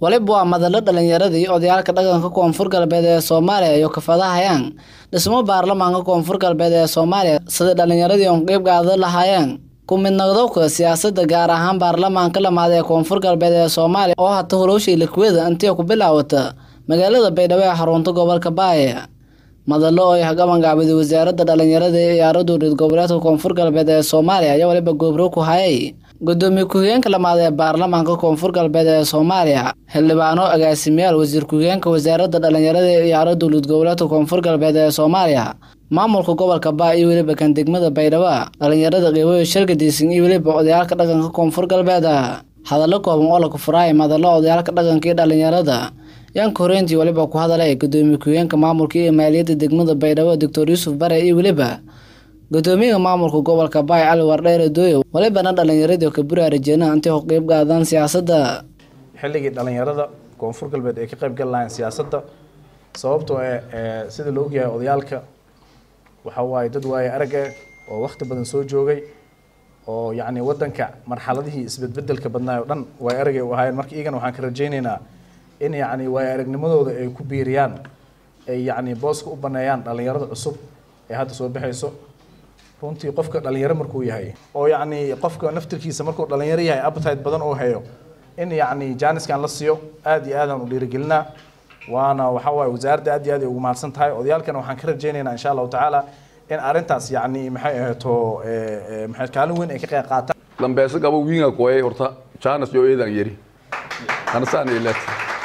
waliba waa madalo dhalinyaradii odayaalka dhaqanka koonfur galbeed ee soomaaliya iyo kafadahayaan dhismo baarlamaanka koonfur galbeed ee soomaaliya sida dhalinyaradii oon qeyb qaadan lahaayeen ku mid noqdowka siyaasadda gaar ahaan baarlamaanka lamaad ee koonfur galbeed ee soomaaliya oo hata hulowshii likweda intii ku bilaawata magaalada baydhabo ee xarunta gobolka baaye madalo oo ay gabangaabida wasaaradda dhalinyarada ee ciyaaro dowlad goboleedka koonfur galbeed ee soomaaliya ayaa waliba goobro ku hayay gudoomiye ku-xigeenka lamaad ee baarlamaanka koonfur galbeed ee soomaaliya xildhibaano agaasimayaal wasiir ku-xigeenka wasaaradda dhalinyarada ee ciyaaro dowlad goboleedka koonfur galbeed ee soomaaliya maamulka gobolka baa iyo weliba kan degmada baydhabo dhalinyarada qiiboyo shargadiisan iyo weliba odayaalka dhaqanka koonfur galbeed hadallo kooban oo laku furaaya madalo odayaalka dhaqanka iyo dhalinyarada yaanka horeyntii waliba ku hadalay gudoomiye ku-xigeenka maamulka iyo maaliyadda degmada baydhabo doctor yuusuf bare iyo weliba gudoomiyaha maamulka gobolka baay cali wardheere dooyo walibana dhalinyaradii ka buraarajeenaa intay ku qeyb qaadaan siyaasadda xilligii dhalinyarada koonfur galbeed ay ka qayb gali lahayn siyaasadda sababtoo ee sida la ogyahay odayaalka waxa waaye dad waaye arag eh oo wakti badan soo joogay oo yacni waddanka marxaladihii isbedbedelka badnaay oo dhan waay aragay u ahaayeen marka iyagana waxaan ka rajaynaynaa in yacni waay aragnimadooda ay ku biiriyaan ay yacni booska u baneeyaan dhalinyarada cusub ee hadda soo baxayso runtii qofka dhalinyaro markuu yahay oo yacni qofka naftirkiisa markuu dhalinyaro yahay appetite badan oo hayo in yacni jaaniskan la siiyo aad iyo aadaan u dhiirigelinaa waana waxa waaye wasaaradda aad iyo aad ay ugu mahadsan tahay odayaalkana waxaan ka rajaynaynaa insha allahu tacaala in arrintaas yacni maxay ahayto maxay kaalin weyn ay ka qayb qaataan lambeesa gabo wiinga koyay horta jaanis yo eedan yeri anasaan ilet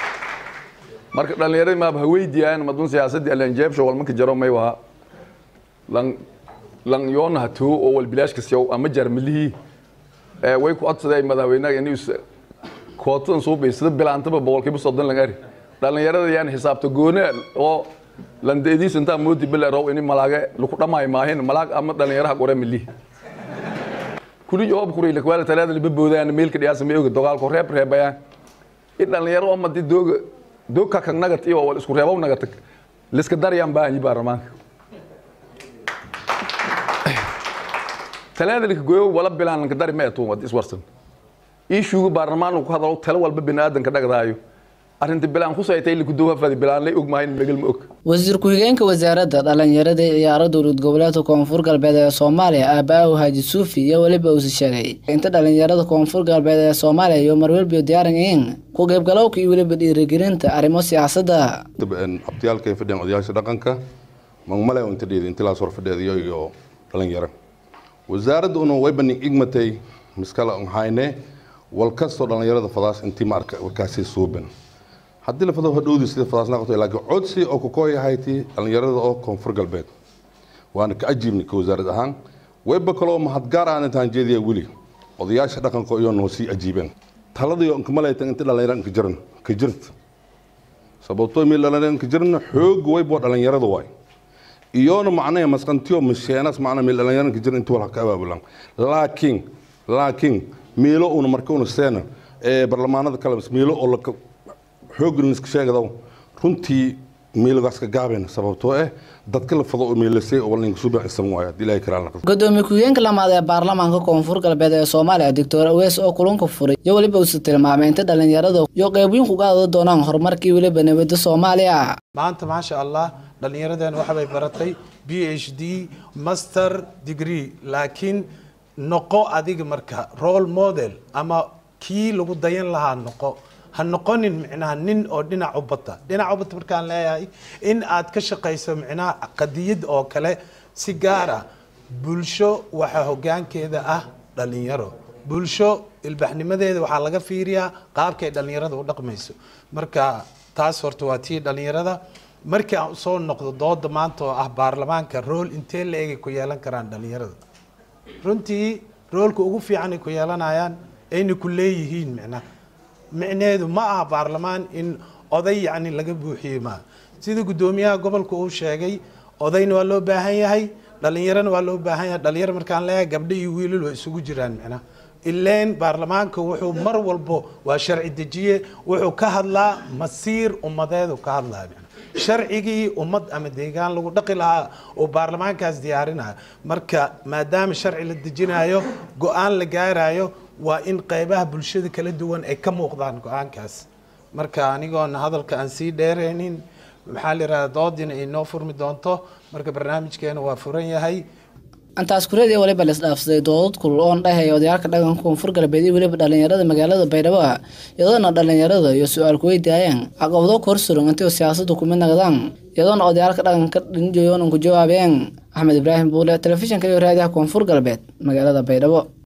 marka dhalinyaradi maaba haweydiiyaan madun siyaasadii alanjeebsho walmanka jaro may waha lan lan yoona hatoo oo wal bilaashka siyaw ama jarmilihii way ku codsaday madaxweynaha inuu kootadan soo baysada bilaantaba boqolkiiba soddon laga ari dhalinyarada yaan xisaabta goone oo landeediis intaa moodi bile row ini malaage laku dhamay maahin malaag ama dhalinyaraha qore milihi kuli jawab kuri lakwala talaada liba boodaan meelka dhiyaasa ma oga dagaalko reeb reebayaan in dhalinyaro ama di dooga doogka kan nagat iyo wal isku reebow nagat liska daryaan baahanyi baarlamaanka talaada lika goyo wala bilaan lanka dari ma etuun wad iswarsan iishuuga baarlamaan ku hadalo talo walba biniaadanka dhagdaayo arrinta bilaan ku saytay liku dowhafadi bilaan lay ogmahayn megal ma og wasiir ku-xigeenka wasaaradda dhalinyarada ee ciyaaro dowlad goboleedka koonfur galbeed ee soomaaliya aabaahu haaji suufi iyo weliba uusi sheegay inta dhalinyarada koonfur galbeed ee soomaaliya iyo marwelbiyo diyaaran yihiin ku qaybgalowka iyo weliba dhiirigelinta arrimo siyaasadda abtiyaalka fadhiyaan odayaasha dhaqanka magmale inta dheedi intilaas hor fadheediyo iyo dhalinyaro wasaaradda una way banig igmatay miskala hayne wal kastoo dhalinyarada fadaas intii maarka warkaasi suuban haddii la fado hadhowdi sida fadaas naqoto laakiin codsi oo ku kooyahayti dhalinyarada oo koonfur galbeed waana ka ajiibni ka wasaarad ahaan wayba kaloo mahadgaar aan intaan jeediya weli odayaasha dhaqanka iyo noo sii ajiibeen taladii on kamalaytan inta dhalinyaro inka jiran ka jirta sababtoo meel dhalinyaro inka jirna xoog waybo dhalinyarada waay iyoona macnaha masqantiyo masheenas macnaha meel dhalinyaro inka jiran inta wala ka abaabulan laakiin laakiin meelo una marka una seena ee barlamaanada kale meelo oo la xooggan iska sheegado runtii meelogaas ka gaabeen sababtoo ah dadka la fado oo meelasay oo walinka soo bixi san waayo ilaahay karaan la gudoomiye ku-xigeenka lamaad ee baarlamaanka koonfur galbeed ee soomaaliya doctor awees oo kulanka furay iyo weliba uusi tilmaamay inta dhalinyarada iyo qeybiyin ku qaada doonaan horumarkii weliba nabadda soomaaliya maanta maasha allah dhallinyaradeen waxbay baratay b h d master degree laakiin noqo adiga marka role model ama kii lagu dayan lahaa noqo ha noqonin micnaha nin oo dhinac u bata dhinac u bata markaan leeyahay in aad ka shaqayso micnaha qadiyad oo kale si gaar ah bulsho waxaa hoggaankeeda ah dhalinyaro bulsho ilbaxnimadeeda waxaa laga fiiriyaa qaabkay dhalinyarada u dhaqmayso marka taas horta waa tii dhalinyarada markii aan usoo noqdo dooda maanta oo ah baarlamaanka rool intee la egay ku yeelan karaan dhalinyarada runtii roolka ugu fiican ay ku yeelanayaan ayna ku leeyihiin micnaha micneheedu ma aha baarlamaan in oday yacni laga buuxiyey maaha sida guddoomiyaha gobolka uu sheegay odayna waa loo baahan yahay dhalinyarona waa loo baahan yahay dhalinyaro markaan leeyahay gabdho iyo wiilal waa isugu jiraan micnaha ileen baarlamaanka wuxuu mar walbo waa sharci dejiye wuxuu ka hadlaa masiir ummadeedu ka hadlaa micnaha sharcigii ummad ama deegaan lagu dhaqi lahaa oo baarlamaankaas diyaarinayo marka maadaama sharci la dejinayo go-aan la gaarayo waa in qeybaha bulshada kala duwan ay ka muuqdaan go-aankaas marka anigoon hadalka aan sii dheeraynin maxaa la yidhahdaa doodina inoo furmi doonto marka barnaamijkeena waa furan yahay intaas kureed iyo waliba laisdhaafsaday doodad kulul oon dhahaya odayaalka dhaqanka koonfur galbeed iyo weliba dhalinyarada magaalada baydhabo ah iyadoona dhalinyarada iyo su-aal kuweydiayeen caqabado korsuran intii siyaasadu kumid naqdaan iyadoona odayaalka dhaqanka dhinjooyonan ku jawaabeen axmed ibraahim buule telefishinka iyo raadiyaha koonfur galbeed magaalada baydhabo